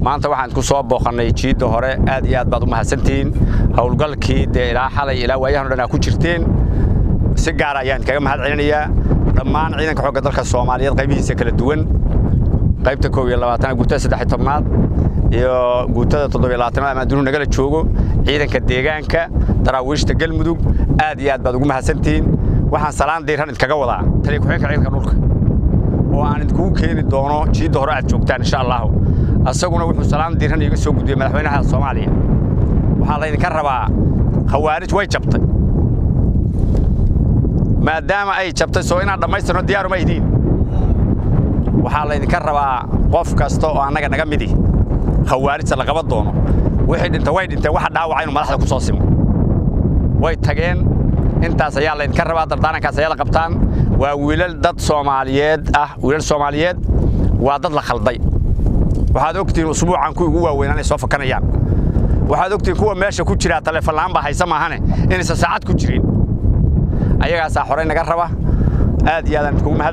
maanta waxaan ku soo booqannay jiidda hore aad iyo aad baad u mahadsantihiin howlgalkii dee ilaa xalay ilaa waayahan o dhan aa ku jirteen si gaara ayaan kaga mahad celinayaa dhammaan ciidanka xoogga dalka soomaaliyeed qaybihiisa kala duwan qaybta koob iyo labaatanaad guutada saddex iyo tobnaad iyo guutada toddobiyo labaatanaad amaadunu nagala joogo ciidanka deegaanka daraawiishta galmudug aad iyo aad baad ugu mahadsantihiin waxaan salaan diiran idkaga wadaa taliya ku-xigeenka ciidanka dhulka oo aan idinkugu keeni doono jiidda hore aad joogtaan insha allahu asaguna wuxuu salaan diiran iiga soo gudbiyey madaxweynaha soomaaliya waxaa laydinka rabaa khawaarij way jabtay maadaama ay jabtay soo inaad dhammaystirno diyaaruma idiin waxaa laydinka rabaa qof kasta oo annaga naga midi khawaarijta la qaban doono wixii dhinta way dhinteen waxa dhaawaca inuu madaxda ku soo simo way tageen intaas ayaa laydinka rabaa dardaarankaas ayaa la qabtaan waa wiilal dad soomaaliyeed ah wiilal soomaaliyeed waa dad la khalday waxaad ogtihiin usbuucan kuwii ugu waaweynaa inay soo fakanayaan waxaad ogtihiin kuwa meesha ku jiraa taleefon la'aan baa haysa maahane inaysan saacad ku jirin ayagaasaa horey naga raba aad iyo aadaan idkugu mahad